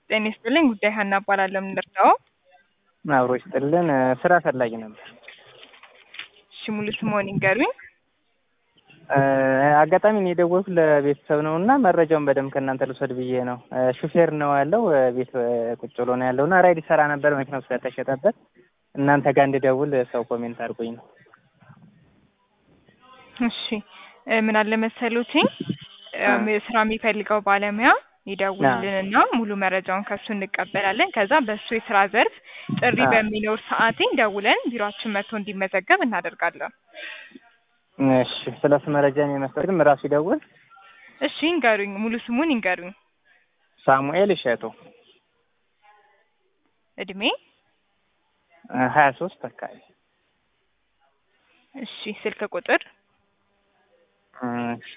ጤና ይስጥልኝ። ጉዳይ ሀና እባላለሁ። የምንደርሰው አብሮ ይስጥልን። ስራ ፈላጊ ነበር። እሺ፣ ሙሉ ስምዎን ይንገሩኝ? አጋጣሚ እኔ የደወልኩት ለቤተሰብ ነው እና መረጃውን በደንብ ከእናንተ ልውሰድ ብዬ ነው። ሹፌር ነው ያለው ቤት ቁጭ ብሎ ነው ያለው እና ራይድ ይሰራ ነበር መኪናው ስለተሸጠበት እናንተ ጋር እንድደውል ሰው ኮሜንት አድርጎኝ ነው። እሺ ምን አለ መሰሉትኝ ስራ የሚፈልገው ባለሙያ ይደውልልንና ሙሉ መረጃውን ከሱ እንቀበላለን። ከዛ በሱ የስራ ዘርፍ ጥሪ በሚኖር ሰዓትኝ ደውለን ቢሮአችን መጥቶ እንዲመዘገብ እናደርጋለን። እሺ ስለ እሱ መረጃ እኔ መስጠት ግን ራሱ ይደውል። እሺ ይንገሩኝ፣ ሙሉ ስሙን ይንገሩኝ። ሳሙኤል እሸቱ እድሜ ሀያ ሶስት አካባቢ። እሺ ስልክ ቁጥር እሺ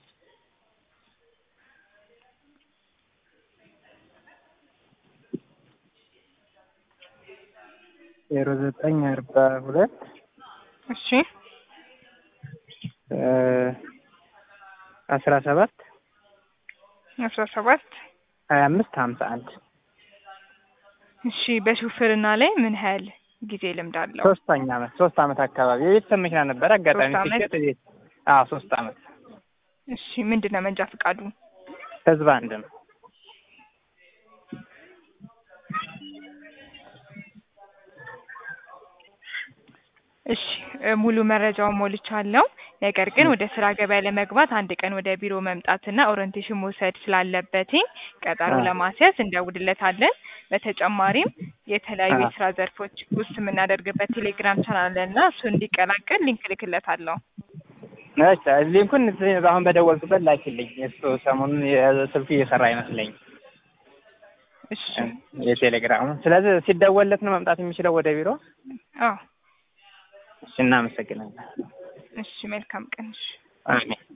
ዜሮ ዘጠኝ አርባ ሁለት እሺ አስራ ሰባት አስራ ሰባት ሀያ አምስት ሀምሳ አንድ እሺ በሹፍርና ላይ ምን ያህል ጊዜ ልምድ አለው? ሶስተኛ አመት ሶስት አመት አካባቢ የቤተሰብ መኪና ነበር። አጋጣሚ ሶስት አመት? ሲሸጥ ቤት አዎ ሶስት አመት እሺ ምንድን ነው መንጃ ፈቃዱ? ህዝብ አንድ ነው። እሺ እ ሙሉ መረጃውን ሞልቻለሁ። ነገር ግን ወደ ስራ ገበያ ለመግባት አንድ ቀን ወደ ቢሮ መምጣትና ኦሪንቴሽን መውሰድ ስላለበትኝ ቀጠሮ አዎ። ለማስያዝ እንደውልለታለን። በተጨማሪም የተለያዩ አዎ። የስራ ዘርፎች ውስጥ የምናደርግበት ቴሌግራም ቻናል አለና እሱ እንዲቀላቀል ሊንክ ልክለታለሁ። እሺ ሊንኩን አሁን በደወልኩበት ላኪልኝ። እሱ ሰሞኑን የስልኩ እየሰራ አይመስለኝም እሺ የቴሌግራሙ። ስለዚህ ሲደወልለት ነው መምጣት የሚችለው ወደ ቢሮ። አዎ እሺ እናመሰግናለን። እሺ መልካም ቀን እሺ አሜን።